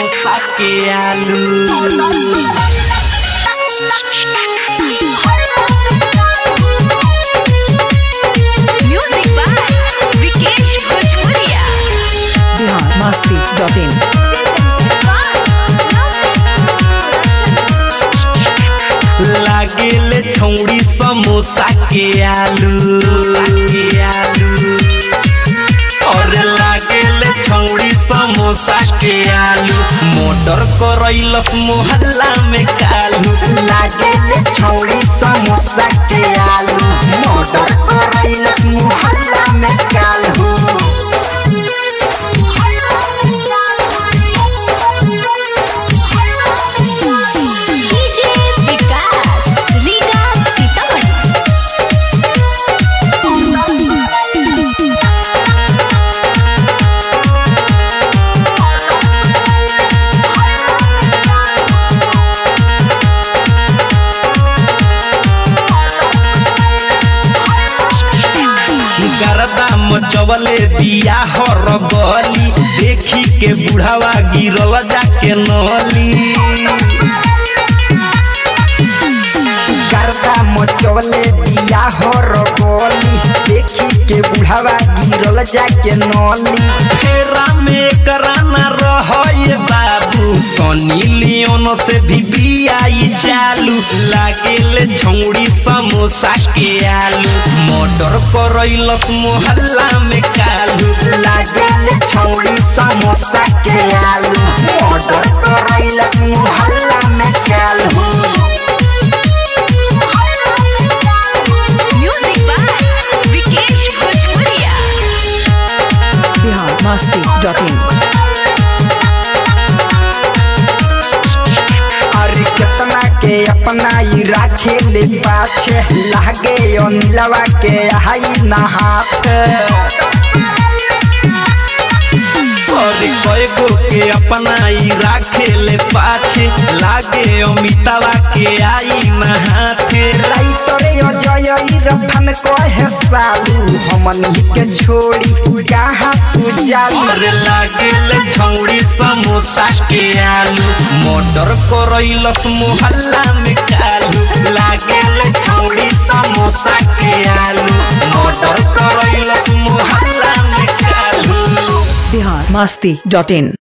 समोसा के आलू Music by Vikesh Bhojpuria. Bihar Masti dot in लागेले छौड़ी समोसा के आलू के आलू और लागेले छौड़ी समोसा के आलू मोटर करैलस मोहल्ला में कालू लागेले छौड़ी समोसा के आलू मोटर करैलस मुहल्ला में कालू DJ Vikas, Riga Sitamarhi. गरदा मचवले बिया हर गली देखी के बुढ़ावा गिरल जाके नली गर्दा मचवले दिया हो रगोली देखी के बुढ़ावा गिरल जाके नली फेरा में कराना रहे बाबू सनी लियोन से भी बियाई चालू लागेले छौड़ी समोसा के आलू मोटर करैलस मोहल्ला में कालू लागेले छौड़ी समोसा के आलू मोटर करैलस मुहल्ला में Kalu Music by Vikesh Bhojpuria. Bihar Masti dot in अरे कितना के अपना ही राखे ले पाछे लागे अनिलवा के हाई ना हाथ और कएगो के अपना ही राखे ले पाछे लागे अमितावा के आई नहाथे राइटर अजय रफन कहे सालू हमन के छोड़ी कहाँ तू जालू और लागेले छौड़ी समोसा के आलू मोटर करैलस मोहल्ला में कालू लागेले छौड़ी समोसा के आलू मोटर करैलस मोहल्ला में कालू बिहार मस्ती डॉट इन